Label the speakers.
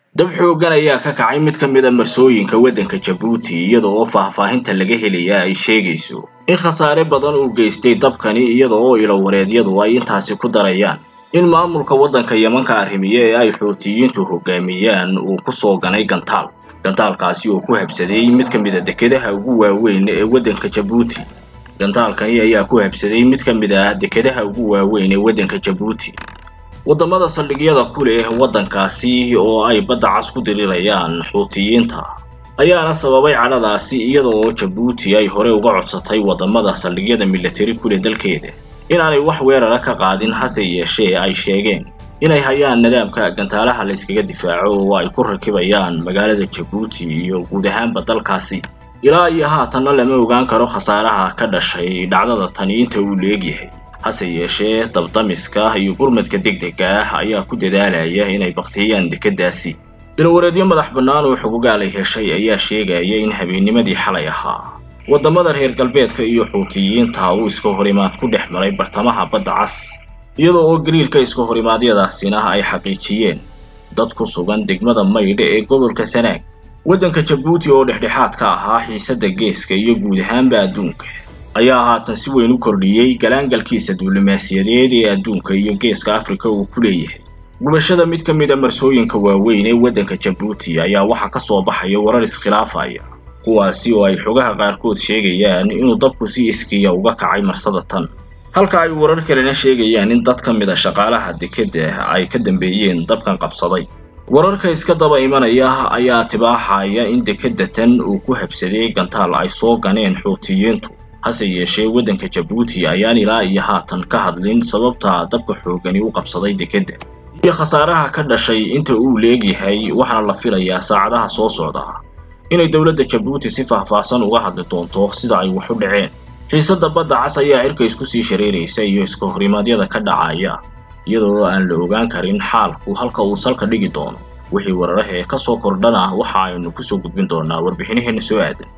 Speaker 1: dab xooggan ayaa ka kacay mid ka mid a marsooyinka waddanka jabuuti iyada oo faahfaahinta laga helaya ay sheegayso in khasaare badan uu geystay dabkani iyada oo ilowareedyadu ay intaasi ku darayaan in maamulka waddanka yemanka arrimiye ee ay xuutiyiintu hogaamiyaan uu ku soo ganay gantaal gantaalkaasi oo ku habsaday mid ka mid a dekedaha ugu waaweyn ee waddanka jabuuti gantaalkani ayaa ku habsaday mid ka mid ah dekedaha ugu waaweyn ee waddanka jabuuti waddamada saldhigyada ku leh waddankaasi oo ay badda cas ku dirirayaan xuutiyiinta ayaana sababay cadhadaasi iyada oo jabuuti ay hore uga codsatay waddamada saldhigyada milatari ku leh dalkeeda inaanay wax weerara ka qaadin hase yeeshee ay sheegeen inay hayaan nidaamka gantaalaha la yskaga difaaco oo ay ku rakibayaan magaalada jabuuti iyo guud ahaanba dalkaasi ilaa iyo haatanna lama ogaan karo khasaaraha ka dhashay dhacdada tani inta uu leegyahay hase yeeshee dabdamiska iyo gurmadka degdega ah ayaa ku dadaalaya inay baktiyaan dekeddaasi ilowareedyo madax bannaan oo xogogaalay heshay ayaa sheegaya in habeennimadii xalay ahaa waddamada reer galbeedka iyo xuutiyiinta uu iska horimaad ku dhex maray bartamaha badda cas iyadoo oo gariirka iska horimaadyadaasina ay xaqiijiyeen dad ku sugan degmada maydha ee gobolka sanaag waddanka jabuuti oo dhexdhexaad ka ahaa xiisadda geeska iyo guud ahaanba adduunka ayaa haatan si weyn u kordhiyey galaangalkiisa duulimaasiyadeed ee adduunka iyo geeska afrika uu ku leeyahay gubashada mid ka mid a marsooyinka waaweyn ee waddanka jabuuti ayaa waxaa ka soo baxaya warar iskhilaafaya kuwaasi oo ay xogaha qaarkood sheegayaan inuu dabku si iskiya uga kacay marsada tan halka ay warar kalena sheegayaan in dad ka mid a shaqaalaha dekedda ay ka dambeeyeen dabkan qabsaday wararka iska daba imanaya ayaa tibaaxaya in dekedda tan uu ku habsaday gantaal ay soo ganeen xuutiyiintu hase yeeshee waddanka jabuuti ayaan ilaa iyo haatan ka hadlin sababta dabka xoogani u qabsaday dekedda iyo khasaaraha ka dhashay inta uu leegyahay waxaana la filayaa saacadaha soo socda inay dowladda jabuuti si faahfaahsan uga hadli doonto sida ay wax u dhaceen xiisadda badda cas ayaa cirka isku sii shareeraysa iyo iska horimaadyada ka dhacaya iyadoo aan la ogaan karin xaalku halka uu salka dhigi doono wixii wararahee ka soo kordhana waxa aynu kusoo gudbin doonaa warbixinaheena soo aadan